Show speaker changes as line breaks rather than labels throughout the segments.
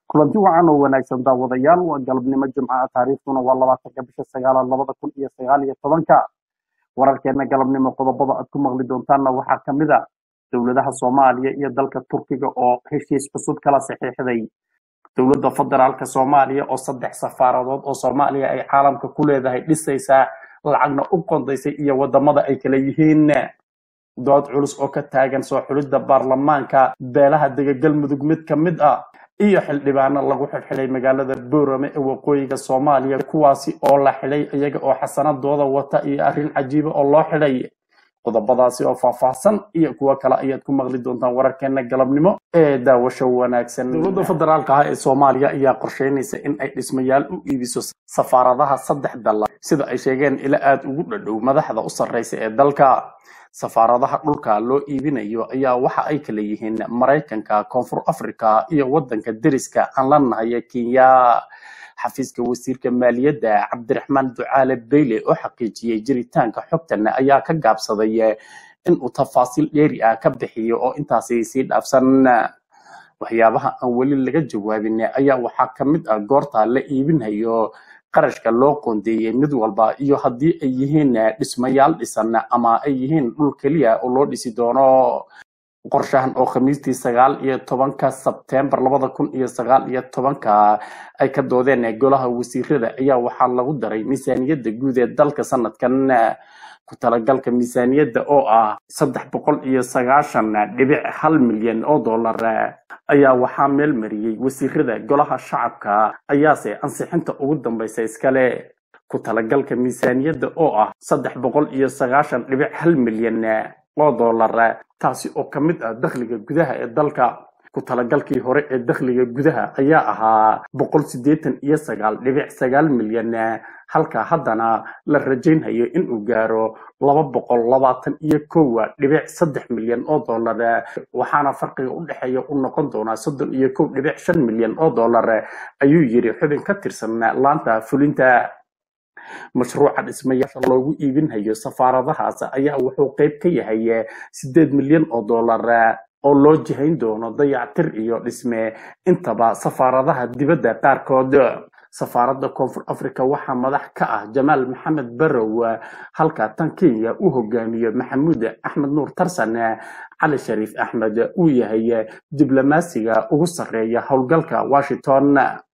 kulanti wacan oo wanaagsan daawadayaal waa galabnimo jimcaha taariikhduna waa labaatanka bisha sagaalaad labada kun iyo sagaal iyo tobanka wararkeena galabnimo qodobada aad ku maqli doontaanna waxaa ka mid a dowladaha soomaaliya iyo dalka turkiga oo heshiis cusub kala saxiixday dowladda federaalka soomaaliya oo saddex safaaradood oo soomaaliya ay caalamka ku leedahay dhisaysaa lacagna u qondaysay iyo wadamada ay kala yihiin dood culus oo ka taagan soo xulidda baarlamaanka beelaha dega galmudug mid ka mid ah iyo xildhibaano lagu xidhxidhay magaalada boorame ee waqooyiga soomaaliya kuwaasi oo la xidhay iyaga oo xasanadooda wata iyo arrin cajiiba oo loo xidhay qodobadaasi oo faahfaahsan iyo kuwo kale ayaad ku maqli doontaan wararkeena galabnimo ee daawasho wanaagsan dowladda federaalka ah ee soomaaliya ayaa qorsheynaysa in ay dhismayaal u iibiso safaaradaha saddex dalla sida ay sheegeen ila aada ugu dhadhow madaxda u sarreysa ee dalka safaaradaha dhulka loo iibinayo ayaa waxa ay kala yihiin maraykanka koonfur africa iyo wadanka deriska aan la nahay ee kenya xafiiska wasiirka maaliyadda cabdiraxmaan ducaale beyle oo xaqiijiyey jiritaanka xogtan ayaa ka gaabsaday inuu tafaasiil dheeri ah ka bixiyo oo intaasi sii dhaafsan waxyaabaha aan weli laga jawaabin ayaa waxaa ka mid ah goorta la iibinayo qarashka loo qoondeeyey mid walba iyo haddii ay yihiin dhismayaal dhisan ama ay yihiin dhul keliya oo loo dhisi doono qorshahan oo khamiistii sagaal iyo tobanka sebtembar labada kun iyo sagaal iyo tobanka ay ka doodeen golaha wasiirada ayaa waxaa lagu daray miisaaniyadda guud ee dalka sanadkan ku talagalka miisaaniyadda oo ah saddex boqol iyo sagaashan dhibic hal milyan oo dollar ayaa waxaa meel mariyey wasiirada golaha shacabka ayaase ansixinta ugu dambaysa iskale ku talagalka miisaaniyadda oo ah saddex boqol iyo sagaashan dhibic hal milyan oo dollar taasi oo ka mid ah dakhliga gudaha ee dalka ku talagalkii hore ee dakhliga gudaha ayaa ahaa boqol siddeetan iyo sagaal dhibic sagaal milyan halka haddana la rajaynhayo inuu gaaro laba boqol labaatan iyo kowa dhibic saddex milyan oo dollar waxaana farqiga u dhexeeya u noqon doonaa soddon iyo kow dhibic shan milyan oo dollar ayuu yiri xubin ka tirsan laanta fulinta mashruuca dhismayaasha loogu iibinhayo safaaradahaas ayaa wuxuu qayb ka yahay siddeed milyan oo dollar oo loo jihayn doono dayactir iyo dhisme intaba safaaradaha dibadda qaarkood safaaradda koonfur africa waxaa madax ka ah jamaal maxamed barow halka tan kenya uu hogaamiyo maxamuud axmed nuur tarsan cali shariif axmed uu yahay diblomaasiga ugu sarreeya howlgalka washington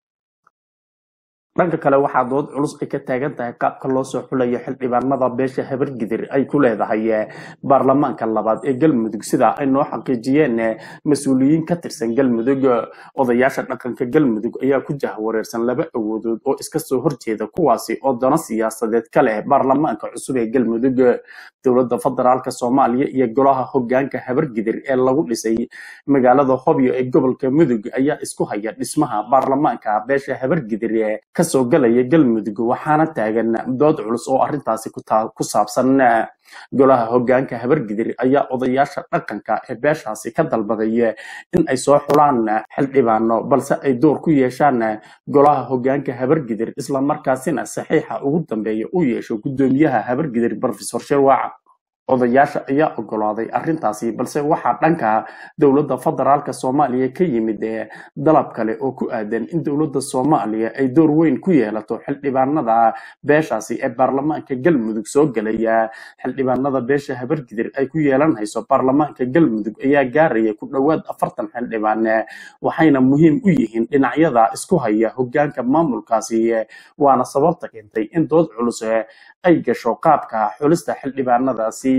dhanka kale waxaa dood culus ay ka taagan tahay qaabka loo soo xulayo xildhibaanada beesha habargidir ay ku leedahay baarlamaanka labaad ee galmudug sida ay noo xaqiijiyeen mas-uuliyiin ka tirsan galmudug odayaasha dhaqanka galmudug ayaa ku jahwareersan laba awoodood oo iska soo horjeeda kuwaasi oo dano siyaasadeed ka leh baarlamaanka cusub ee galmudug dowladda federaalka soomaaliya iyo golaha hogaanka habargidir ee lagu dhisay magaalada hobyo ee gobolka mudug ayaa isku haya dhismaha baarlamaanka beesha habargidir kasoo galaya galmudug waxaana taagan dood culus oo arrintaasi ku saabsan golaha hogaanka habargidir ayaa odayaasha dhaqanka ee beeshaasi ka dalbaday in ay soo xulaan xildhibaano balse ay door ku yeeshaan golaha hogaanka habargidir islamarkaasina saxiixa ugu dambeeya u yeesho guddoomiyaha habargidir rofesor sherwac odayaasha ayaa ogolaaday arrintaasi balse waxaa dhanka dowladda federaalka soomaaliya ka yimid dalab kale oo ku aadan in dowladda soomaaliya ay door weyn ku yeelato xildhibaanada beeshaasi ee baarlamaanka galmudug soo gelaya xildhibaanada beesha habargidir ay ku yeelanhayso baarlamaanka galmudug ayaa gaaraya ku dhowaad afartan xildhibaan waxayna muhiim u yihiin dhinacyada isku haya hogaanka maamulkaasi waana sababta keentay in dood culus ay gasho qaabka xulista xildhibaanadaasi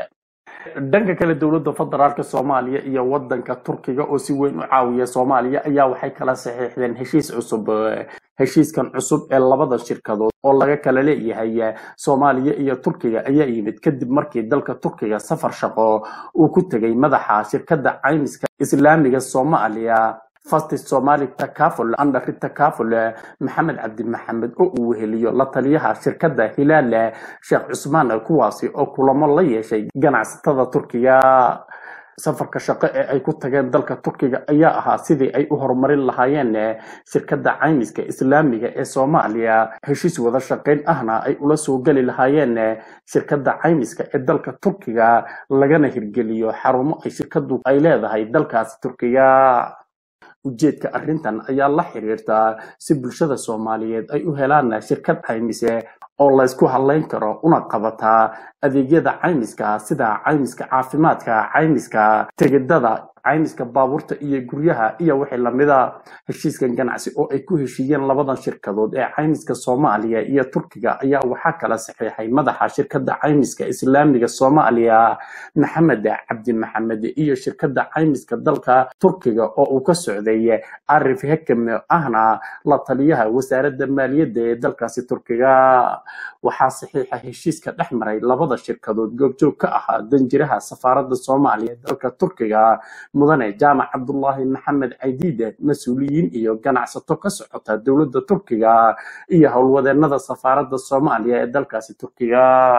dhanka kale dowladda federaalka soomaaliya iyo wadanka turkiga oo si weyn u caawiya soomaaliya ayaa waxay kala saxiixdeen heshiis cusub heshiiskan cusub ee labada shirkadood oo laga kala leeyahay soomaaliya iyo turkiga ayaa yimid kadib markii dalka turkiga safar shaqo uu ku tegay madaxa shirkadda caymiska islaamiga soomaaliya fasti somali takaful andhari takaful maxamed cabdi maxamed oo uu weheliyo la taliyaha shirkadda hilaal sheekh cusmaan kuwaasi oo kulamo la yeeshay ganacsatada turkiga safarka shaqo ee ay ku tageen dalka turkiga ayaa ahaa sidii ay u horumarin lahaayeen shirkadda caymiska islaamiga ee soomaaliya heshiis wada shaqayn ahna ay ula soo geli lahaayeen shirkadda caymiska ee dalka turkiga lagana hirgeliyo xarumo ay shirkaddu ay leedahay dalkaasi turkiga ujeedka arrintan ayaa la xiriirta si bulshada soomaaliyeed ay u helaan shirkad caymise oo laysku hadlayn karo una qabataa adeegyada caymiska sida caymiska caafimaadka caymiska tigidhada caymiska baabuurta iyo guryaha iyo wixii lamida heshiiskan ganacsi oo ay ku heshiiyeen labadan shirkadood ee caymiska soomaaliya iyo turkiga ayaa waxaa kala saxiixay madaxa shirkadda caymiska islaamiga soomaaliya maxamed cabdi maxamed iyo shirkadda caymiska dalka turkiga oo uu ka socday arif hekame ahna la taliyaha wasaaradda maaliyadda ee dalkaasi turkiga waxaa saxiixa heshiiska dhex maray labada shirkadood goobjoog ka ahaa danjiraha safaaradda soomaaliya ee dalka turkiga mudane jaamac cabdulaahi maxamed caydiide mas-uuliyiin iyo ganacsato ka socota dowladda turkiga iyo howlwadeenada safaaradda soomaaliya ee dalkaasi turkiga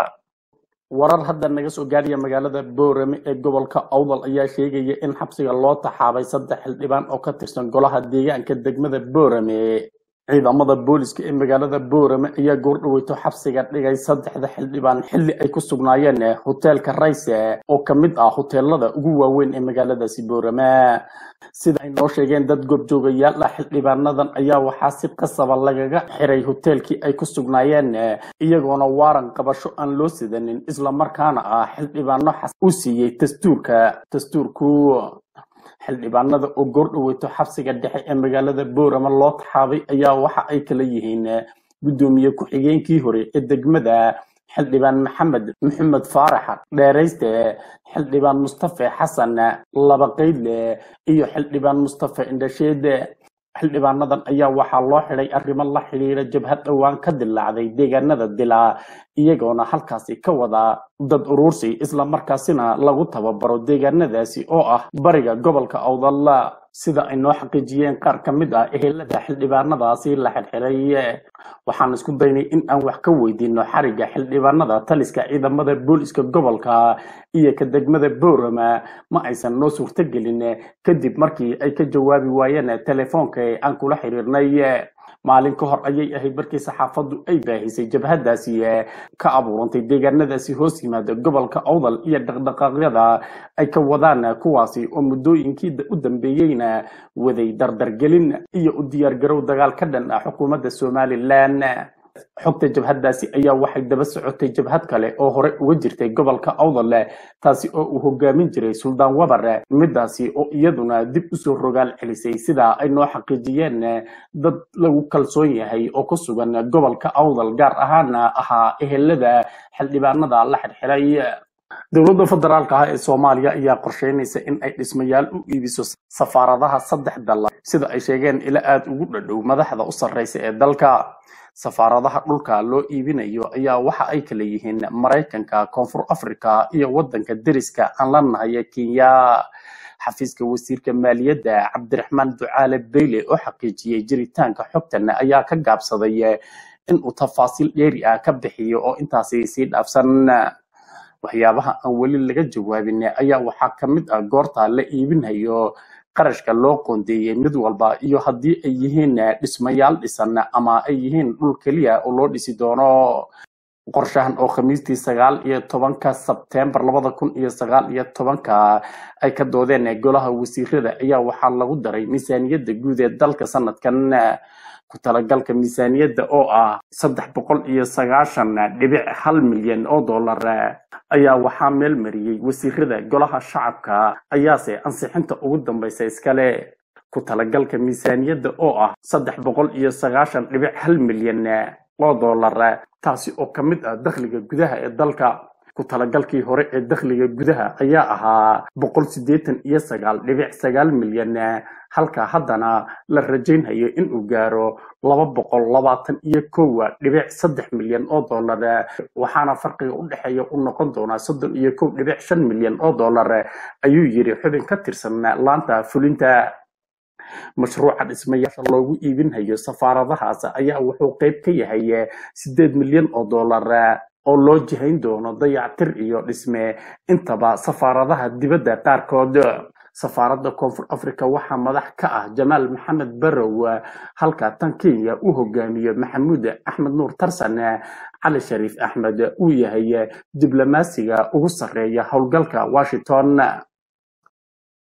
warar hadda naga soo gaadhaya magaalada boorame ee gobolka awdal ayaa sheegaya in xabsiga loo taxaabay saddex xildhibaan oo ka tirsan golaha deegaanka degmada boorame ciidamada booliska ee magaalada boorame ayaa goordhaweyto xabsiga dhigay saddexda xildhibaan xilli ay ku sugnaayeen hoteelka rayse oo ka mid ah hoteelada ugu waaweyn ee magaaladaasi boorame sida ay noo sheegeen dad goobjoogayaal ah xildhibaanadan ayaa waxaa si qasaba lagaga xiray hoteelkii ay ku sugnaayeen iyagoona waaran qabasho aan loo sidanin islamarkaana ah xildhibaano xas u siiyey dastuurka dastuurku xildhibaanada oo goordhaweyto xabsiga dhexe ee magaalada boorama loo taxaabay ayaa waxa ay kala yihiin guddoomiye ku-xigeenkii hore ee degmada xildhibaan maxamed maxamed faarax dheerayste xildhibaan mustafe xasan labaqaydle iyo xildhibaan mustafe indhasheede xildhibaanadan ayaa waxaa loo xidhay arrimo la xidhiira jabhad dhowaan ka dilaacday deegaanada dilaa iyagoona halkaasi ka wada dad urursi islamarkaasina lagu tababaro deegaanadaasi oo ah bariga gobolka awdalla sida ay noo xaqiijiyeen qaar ka mid ah ehelada xildhibaanadaasi la xirxiray waxaan isku daynay in aan wax ka weydiino xariga xildhibaanada taliska ciidamada booliska gobolka iyo ka degmada boorama ma aysan noo suurtogelin kadib markii ay ka jawaabi waayeen telefoonka aan kula xiriirnay maalin ka hor ayay ahayd markii saxaafaddu ay baahisay jabhadaasi ka abuurantay deegaanadaasi hoos yimaada gobolka awdal iyo dhaqdhaqaaqyada ay ka wadaan kuwaasi oo muddooyinkii u dambeeyeyna waday dardargelin iyo u diyaargarow dagaal ka dhan ah xukuumadda somalilan xogta jabhadaasi ayaa waxay daba socotay jabhad kale oo hore uga jirtay gobolka awdal taasi oo uu hogaamin jiray suldaan wabar midaasi oo iyaduna dib usoo rogaal celisay sidaa ay noo xaqiijiyeen dad lagu kalsoon yahay oo ku sugan gobolka awdal gaar ahaana ahaa ehelada xildhibaanada la xirxiray dowladda federaalka ah ee soomaaliya ayaa qorsheynaysa in ay dhismayaal u iibiso safaaradaha saddex dal sida ay sheegeen ila aada ugu dhadhow madaxda u sarreysa ee dalka safaaradaha dhulka loo iibinayo ayaa waxa ay kala yihiin maraykanka koonfur africa iyo wadanka deriska aan la nahay kenya xafiiska wasiirka maaliyadda cabdiraxmaan ducaale beyle oo xaqiijiyey jiritaanka xogtan ayaa ka gaabsaday inuu tafaasiil dheeri ah ka bixiyo oo intaasi sii dhaafsan waxyaabaha aan weli laga jawaabin ayaa waxaa ka mid ah goorta la iibinayo qarashka loo qoondeeyey mid walba iyo haddii ay yihiin dhismayaal dhisan ama ay yihiin dhul keliya oo loo dhisi doono qorshahan oo khamiistii sagaal iyo tobanka sebtembar labada kun iyo sagaal iyo tobanka ay ka doodeen golaha wasiirada ayaa waxaa lagu daray miisaaniyadda guud ee dalka sanadkan ku talagalka miisaaniyadda oo ah saddex boqol iyo sagaashan dhibic hal milyan oo dollar ayaa waxaa meel mariyey wasiirada golaha shacabka ayaase ansixinta ugu dambaysa iskale ku talagalka miisaaniyadda oo ah saddex boqol iyo sagaashan dhibic hal milyan oo dollar taasi oo ka mid ah dakhliga gudaha ee dalka ku talagalkii hore ee dakhliga gudaha ayaa ahaa boqol siddeetan iyo sagaal dhibic sagaal milyan halka haddana la rajaynhayo inuu gaaro laba boqol labaatan iyo kowa dhibic saddex milyan oo dollar waxaana farqiga u dhexeeya u noqon doonaa soddon iyo kow dhibic shan milyan oo dollar ayuu yidhi xubin ka tirsan laanta fulinta mashruuca dhismayaasha loogu iibinhayo safaaradahaas ayaa wuxuu qayb ka yahay sideed milyan oo dollar oo loo jihayn doono dayactir iyo dhisme intaba safaaradaha dibadda qaarkood safaaradda koonfur africa waxaa madax ka ah jamaal maxamed barow halka tan kenya uu hogaamiyo maxamuud axmed nuur tarsan cali shariif axmed uu yahay diblomaasiga ugu sarreeya howlgalka washington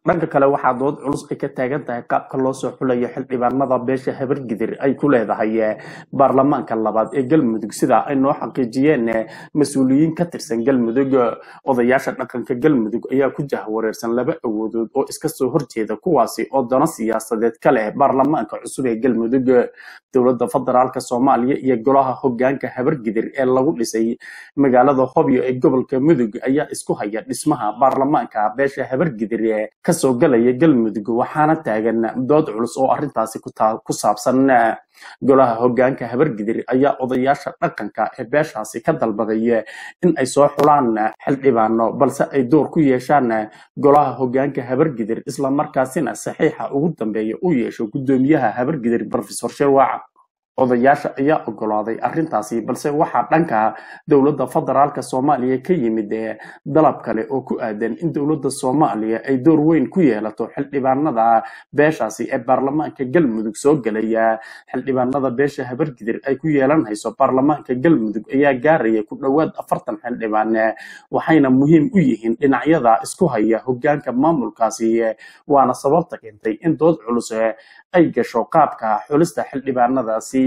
dhanka kale waxaa dood culus ay ka taagan tahay qaabka loo soo xulayo xildhibaanada beesha habargidir ay ku leedahay baarlamaanka labaad ee galmudug sida ay noo xaqiijiyeen mas-uuliyiin ka tirsan galmudug odayaasha dhaqanka galmudug ayaa ku jahwareersan laba awoodood oo iska soo horjeeda kuwaasi oo dano siyaasadeed ka leh baarlamaanka cusub ee galmudug dowladda federaalk soomaaliya iyo golaha hogaanka habargidir ee lagu dhisay magaalada hobyo ee gobolka mudug ayaa isku haya dhismaha baarlamaanka beesha habargidir kasoo galaya galmudug waxaana taagan dood culus oo arrintaasi ku saabsan golaha hogaanka habargidir ayaa odayaasha dhaqanka ee beeshaasi ka dalbaday in ay soo xulaan xildhibaano balse ay door ku yeeshaan golaha hogaanka habargidir islamarkaasina saxiixa ugu dambeeya u yeesho guddoomiyaha habargidir rofesor sherwac odayaasha ayaa ogolaaday arrintaasi balse waxaa dhanka dowladda federaalk soomaaliya ka yimid dalab kale oo ku aadan in dowladda soomaaliya ay door weyn ku yeelato xildhibaanada beeshaasi ee baarlamaanka galmudug soo gelaya xildhibaanada beesha habargidir ay ku yeelanayso baarlamaanka galmudug ayaa gaaraya ku dhowaad afartan xildhibaan waxayna muhiim u yihiin dhinacyada isku haya hogaanka maamulkaasi waana sababta keentay in dood culus ay gasho qaabka xulista xildhibaanadaasi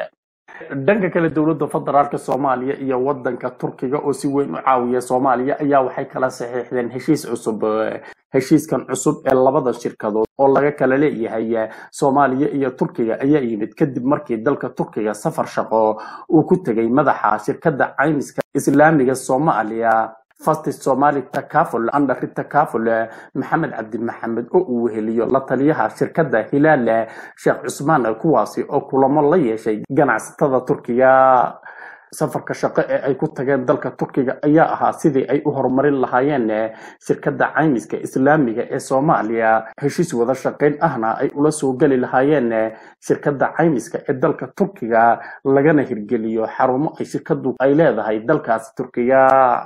dhanka kale dowladda federaalk soomaaliya iyo wadanka turkiga oo si weyn u caawiya soomaaliya ayaa waxay kala saxiixdeen heshiis cusub heshiiskan cusub ee labada shirkadood oo laga kala leeyahay soomaaliya iyo turkiga ayaa yimid kadib markii dalka turkiga safar shaqo uu ku tegay madaxa shirkadda caymiska islaamiga soomaaliya fast somali takaful andari takaful maxamed cabdi maxamed oo uu weheliyo la taliyaha shirkadda hilaal sheekh cusmaan kuwaasi oo kulamo la yeeshay ganacsatada turkiga safarka shaqo ee ay ku tageen dalka turkiga ayaa ahaa sidii ay u horumarin lahaayeen shirkadda caymiska islaamiga ee soomaaliya heshiis wada shaqayn ahna ay ula soo geli lahaayeen shirkadda caymiska ee dalka turkiga lagana hirgeliyo xarumo ay shirkaddu ay leedahay dalkaasi turkiga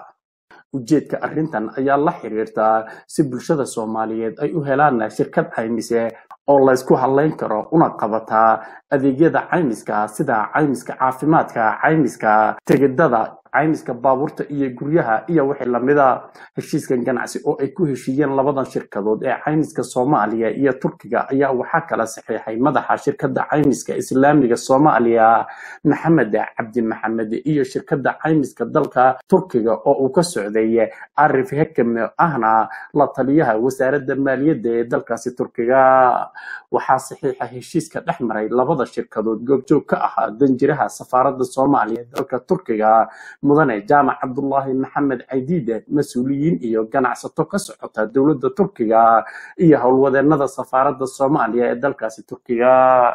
ujeedka arrintan ayaa la xiriirtaa si bulshada soomaaliyeed ay u helaan shirkad caymise oo laysku hadlayn karo una qabataa adeegyada caymiska sida caymiska caafimaadka caymiska tegidada caymiska baabuurta iyo guryaha iyo wixii lamida heshiiskan ganacsi oo ay ku heshiiyeen labadan shirkadood ee caymiska soomaaliya iyo turkiga ayaa waxaa kala saxiixay madaxa shirkadda caymiska islaamiga soomaaliya maxamed cabdi maxamed iyo shirkadda caymiska dalka turkiga oo uu ka socday arif hekame ahna la taliyaha wasaaradda maaliyadda ee dalkaasi turkiga waxaa saxiixa heshiiska dhex maray labada shirkadood goobjoog ka ahaa danjiraha safaaradda soomaaliya ee dalka turkiga mudane jaamac cabdulaahi maxamed caydiide mas-uuliyiin iyo ganacsato ka socota dowladda turkiga iyo howlwadeenada safaaradda soomaaliya ee dalkaasi turkiga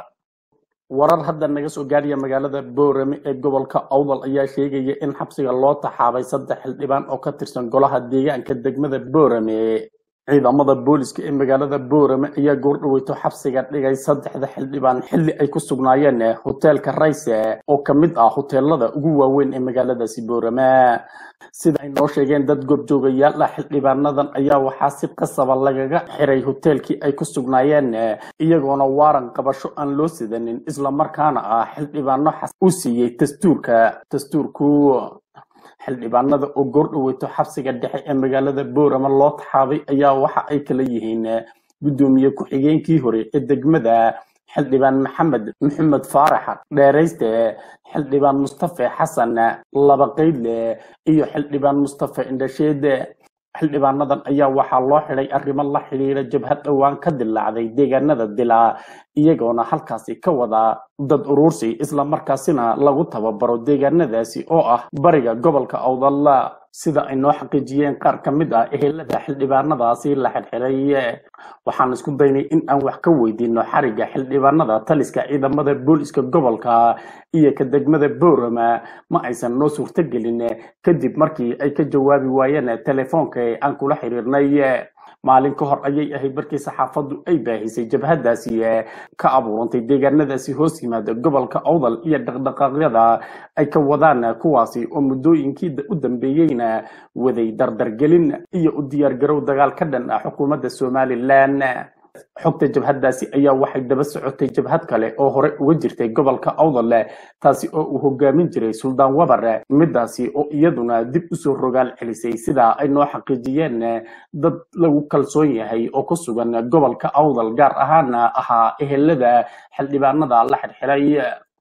warar hadda naga soo gaadhaya magaalada boorame ee gobolka awdal ayaa sheegaya in xabsiga loo taxaabay saddex xildhibaan oo ka tirsan golaha deegaanka degmada boorame ciidamada booliska ee magaalada boorame ayaa goordhaweyto xabsiga dhigay saddexda xildhibaan xilli ay ku sugnaayeen hoteelka rayse oo ka mid ah hoteelada ugu waaweyn ee magaaladaasi boorame sida ay noo sheegeen dad goobjoogayaal ah xildhibaanadan ayaa waxaa si qasaba lagaga xiray hoteelkii ay ku sugnaayeen iyagoona waaran qabasho aan loo sidanin islamarkaana ah xildhibaano xas u siiyey dastuurka dastuurku xildhibaanada oo goordhaweyto xabsiga dhexe ee magaalada boorama loo taxaabay ayaa waxa ay kala yihiin guddoomiye ku-xigeenkii hore ee degmada xildhibaan maxamed maxamed faarax dheerayste xildhibaan mustafe xasan laba qaydle iyo xildhibaan mustafe indhasheede xildhibaanadan ayaa waxaa loo xidhay arrimo la xidhiira jabhad dhowaan ka dilaacday deegaanada dilaa iyagoona halkaasi ka wada dad uruursi islamarkaasina lagu tababaro deegaanadaasi oo ah bariga gobolka awdalla sida ay noo xaqiijiyeen qaar ka mid ah ehelada xildhibaanadaasi la xidxiday waxaan isku daynay in aan wax ka weydiino xariga xildhibaanada taliska ciidamada booliska gobolka iyo ka degmada boorama ma aysan noo suurtogelin kadib markii ay ka jawaabi waayeen telefoonka aan kula xiriirnay maalin ka hor ayay ahayd markii saxaafaddu ay baahisay jabhadaasi ka abuurantay deegaanadaasi hoos yimaada gobolka awdal iyo dhaqdhaqaaqyada ay ka wadaan kuwaasi oo muddooyinkii u dambeeyeyna waday dardargelin iyo u diyaargarow dagaal ka dhan ah xukuumadda somalilan xogta jabhaddaasi ayaa waxay daba socotay jabhad kale oo hore uga jirtay gobolka awdale taasi oo uu hogaamin jiray suldaan wabare midaasi oo iyaduna dib usoo rogaal celisay sidaa ay noo xaqiijiyeen dad lagu kalsoon yahay oo ku sugan gobolka awdal gaar ahaana ahaa ehelada xildhibaanada la xirxiray